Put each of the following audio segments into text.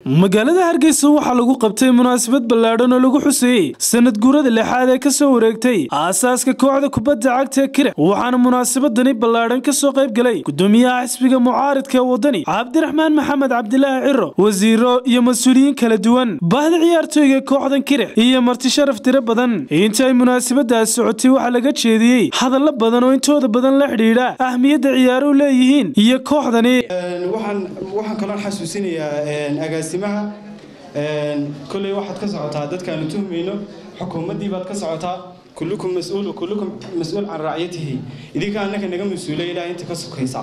magaalada hargeysa waxaa lagu qabtay munaasabad ballaadhan oo lagu xuseeyey sanad guurada lixaad ee kasoo wareegtay aasaaska kooxda kubadda cagta ee kire waxaana munaasabadani ballaadhan kasoo qayb galay gudoomiyaha xisbiga mucaaridka ee wadani cabdiraxmaan maxamed cabdilaahi ciro wasiiro iyo mas-uuliyiin kala duwan bahda ciyaartooyga kooxdan kire iyo marti sharaf tiro badan inta ay munaasabadaas socotay waxaa laga jeediyey hadallo badan oo intooda badan la xidhiidha ahmiyadda ciyaaruhu leeyihiin iyo kooxdani waxaan waxaan kaloo xasuusinayaa agaasimaha kolley waxaad ka socotaa dadkaanu tuhmayno xukuumaddii baad ka socotaa kullukum mas-uul kullukum mas-uul can raaciyatihi idinka annaka naga mas-uulay ilaa inta ka sokaysa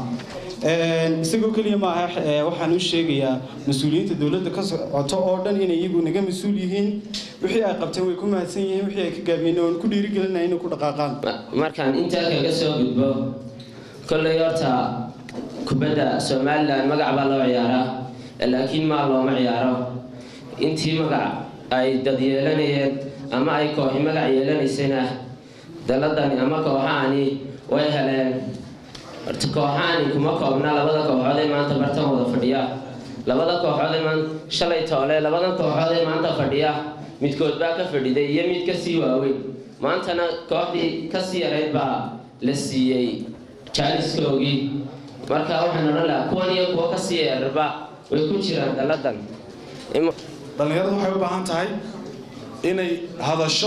isagoo keliya maaha waxaan u sheegayaa mas-uuliyiinta dowladda ka socoto oo dhan inay iyagu naga mas-uul yihiin wixii ay qabteen way ku mahadsan yihiin wixii ay ka gaabiyeen oon ku dhiirigelinaya inay ku dhaqaaqaan markaan intaa kaga soo gudbo kolley horta kubadda somalilan magac baa loo ciyaaraa laakiin maal looma ciyaaro intii magac ay dad yeelanayeen ama ay kooxi magac yeelanaysana daladani ama kooxahani way heleen horta kooxahani kuma koobna labada kooxood ee maanta bartan wada fadhiya labada kooxood ee maanta shalay toole labada kooxood ee maanta fadhiya midkood baa ka fadhiday iyo mid kasii waaweyn maantana kooxdii kasii yarayd baa la siiyey jaaliskoogii marka waxaan odhan lahaa kuwan iyo kuwa kasii yararba way ku jiraan daladan dhallinyaradu waxay u baahan tahay inay hadasho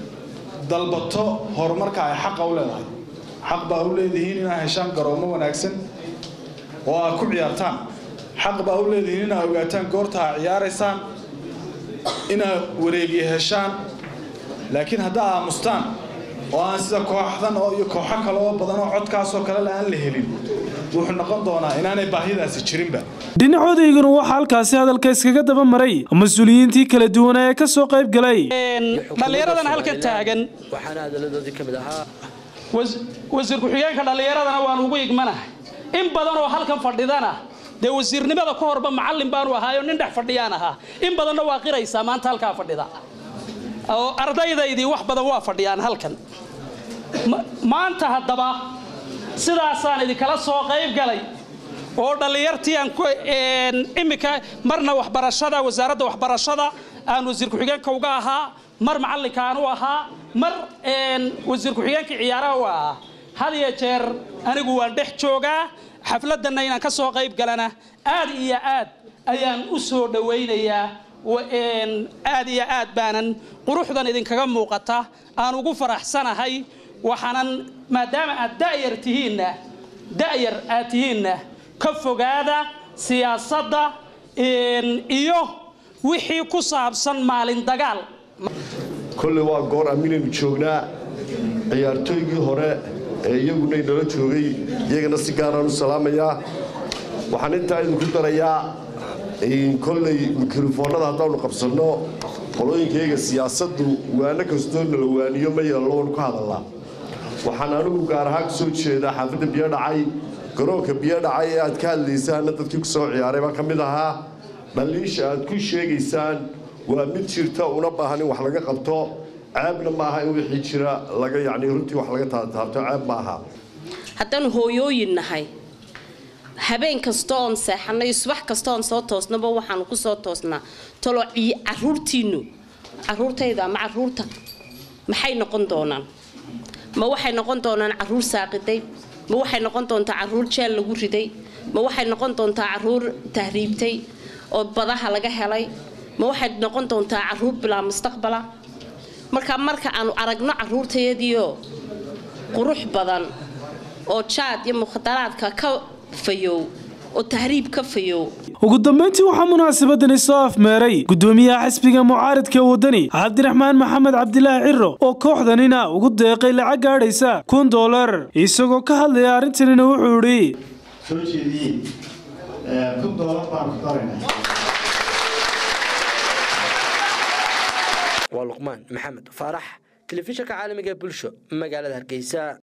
dalbato horumarka ay xaqa u leedahay xaq baa u leedihiin inaad heshaan garoomo wanaagsan oo aad ku ciyaartaan xaq baa u leedihiin inaad ogaataan goorta aad ciyaaraysaan inaad wareegiya heshaan laakiin haddaa aamustaan oo aan sida kooxdan oo iyo kooxo kale oo badan oo codkaasoo kale aan la helin wuxuu noqon doonaa inaanay baahidaasi jirinba dhinacodayguna waxaa halkaasi hadalka iskaga daba maray mas-uuliyiintii kala duwana ee ka soo qayb galay dhallinyaradan halkan taagan waxaana hadaladoodii ka mid ahaa wasiir ku-xigeenka dhallinyaradana waan ugu igmanahay in badan oo halkan fadhidana dee wasiirnimada ka horba macallin baanu ahaayo nin dhex fadhiyaan ahaa in badanna waa qiraysaa maanta halkaa fadhida oo ardaydaydii wax badan waa fadhiyaan halkan maanta haddaba sidaasaan idinkala soo qayb galay oo dhallinyartii aan iminka marna waxbarashada wasaaradda waxbarashada aan wasiir ku-xigeenka uga ahaa mar macallinka aan u ahaa mar wasiir ku-xigeenkii ciyaaraha u ahaa had iyo jeer anigu waan dhex joogaa xafladdanna inaan ka soo qayb galana aad iyo aad ayaan u soo dhowaynayaa aad iyo aad baanan quruxdan idinkaga muuqata aan ugu faraxsanahay waxaanan maadaama aad da'yar tihiinna da'yar aad tihiinna ka fogaada siyaasadda iyo wixii ku saabsan maalin dagaal kolley waa goor aminaynu joognaa ciyaartooygii hore ee iyaguna inala joogay iyagana si gaaraan u salaamayaa waxaan intaa idinku darayaa kolley mikrofoonnada haddaanu qabsanno qolooyinkayga siyaasaddu waano kastoo nala waaniyo ma yeello waanu ka hadallaa waxaan anigu gaar ahaan kasoo jeedaa xaafadda biyo dhacay garoonka biyo dhacay ee aad ka hadlaysaanna dadkii ku soo ciyaaray baa ka mid ahaa dhaliisha aad ku sheegaysaan waa mid jirta una baahan in wax laga qabto ceebna maaha in wixii jira laga yacni runtii wax laga taataabto ceeb maaha haddaanu hooyooyin nahay habeen kasta oon seexanay subax kasta oon soo toosnaba waxaanu ku soo toosnaa talo caruurtiinnu caruurtayda ama caruurta maxay noqon doonaan ma waxay noqon doonaan caruur saaqiday ma waxay noqon doontaa caruur jeel lagu riday ma waxay noqon doontaa caruur tahriibtay oo badaha laga helay ma waxay noqon doontaa caruur bilaa mustaqbala marka marka aanu aragno caruurtayadiio qurux badan oo jaad iyo mukhadaraadka ka fayow oo tahriib ka fayow ugu dambayntii waxaa munaasabadani soo afmeeray gudoomiyaha xisbiga mucaaridka wadani cabdiraxmaan maxamed cabdilaahi ciro oo kooxdanina ugu deeqay lacag gaadhaysa kun dolar isagoo ka hadlaya arrintanina wuxuu idhi soo jeediye kun dolar baan ku darayna waa luqmaan maxamed faarax telefishinka caalamiga bulsho magaalada hargeysa